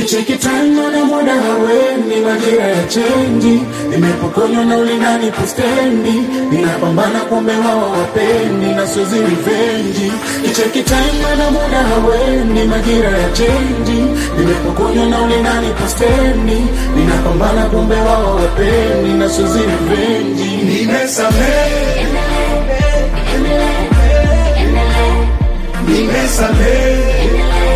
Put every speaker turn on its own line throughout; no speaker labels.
kicheki time na muda haweni majira ya chenji nimepokonywa na ulingani pustendi ninapambana kumbe wao wapendi na sozi rivenji kicheki time na muda haweni majira ya chenji nimepokonywa na ulingani pustendi ninapambana kumbe wao wapendi na sozi rivenji nimesamehe nimesamehe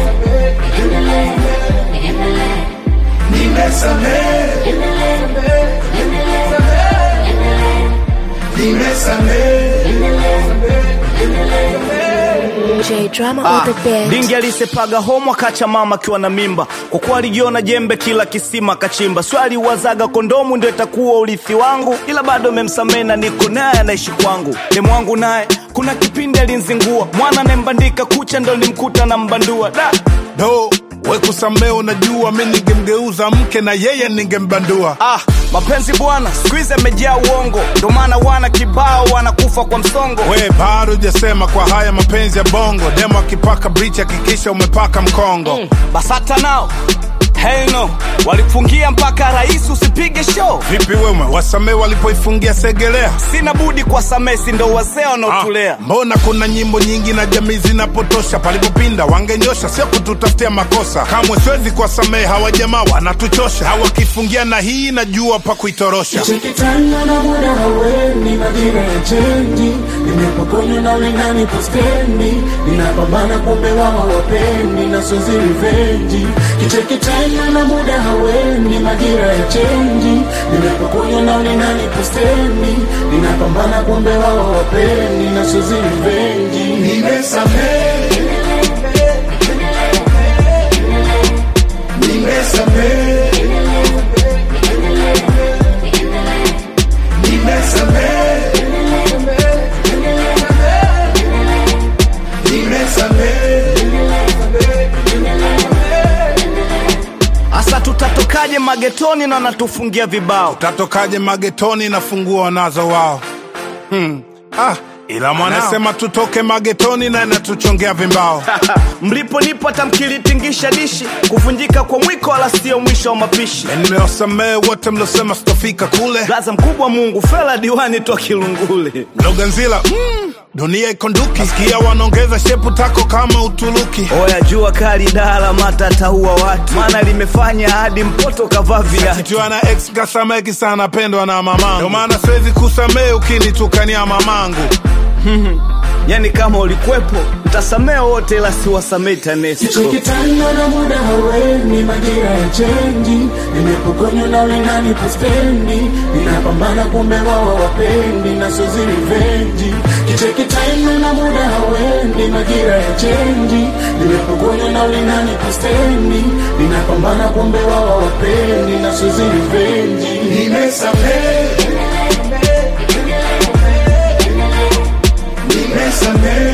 nimesamehe nimesamehe
J drama
Ah,
on the bed.
Dingi alisepaga homo akacha mama akiwa na mimba, kwa kuwa alijiona jembe kila kisima kachimba. Swali wazaga kondomu ndio itakuwa urithi wangu, ila bado memsamehe na niko naye anaishi kwangu. Demu wangu naye kuna kipindi alinzingua, mwana nembandika kucha ndo nimkuta na mbandua da
do we kusamee unajua mi ningemgeuza mke na yeye ningembandua
Ah, mapenzi bwana siku hizi amejaa uongo, ndo maana wana kibao wanakufa kwa msongo.
we bado jasema kwa haya mapenzi ya bongo demo akipaka brich hakikisha umepaka mkongo
Basata nao hell no, walifungia mpaka rais usipige show.
vipi wewe wasamee walipoifungia segelea
Sina budi kwa samesi, ndo wazee
Ah,
wanaotulea.
mbona kuna nyimbo nyingi na jamii zinapotosha palipopinda wangenyosha sio kututafutia makosa kamwe siwezi kuwasamehe hawa jamaa wanatuchosha hawakifungia na hii najua pa kuitorosha
Chekitana na muda haweni majira ya chenji nimepokonywa na ulingani postendi ninapambana kumbe wao wapendi na sozi rivenji kichekitana na muda haweni majira ya chenji nimepokonywa na ulingani postendi ninapambana kumbe wao wapendi na sozi rivenji nimesamehe nimesamehe nimesamehe
Asa tutatokaje magetoni na wanatufungia vibao?
tatokaje magetoni na funguo wanazo wao hmm. ah, ila mwanasema tutoke magetoni na inatuchongea vimbao
Mlipo nipo hata mkilitingisha dishi, kuvunjika kwa mwiko wala sio mwisho wa mapishi.
nimewasamehe wote mliosema sitofika kule
Blaza mkubwa Mungu, fela diwani toa Kilungule.
mloganzila mm, dunia ikonduki sikia wanaongeza shepu tako kama uturuki
Oya jua kali dala mata ataua watu, maana limefanya hadi mpoto kavaa viatu.
kichwa na ex kasameki sana pendwa na mamangu ndio maana siwezi kusamehe ukinitukania mamangu
Yani kama ulikwepo mtasamee wote, ila siwasamee TANESCO.
Chekitana na muda haweni majira ya chenji nimepokonywa na ulingani postendi ninapambana kumbe wao wapendi na sozi rivenji kichekitana na muda haweni majira ya chenji nimepokonywa na ulingani postendi ninapambana kumbe wao wapendi na sozi rivenji nimesamehe nimesamehe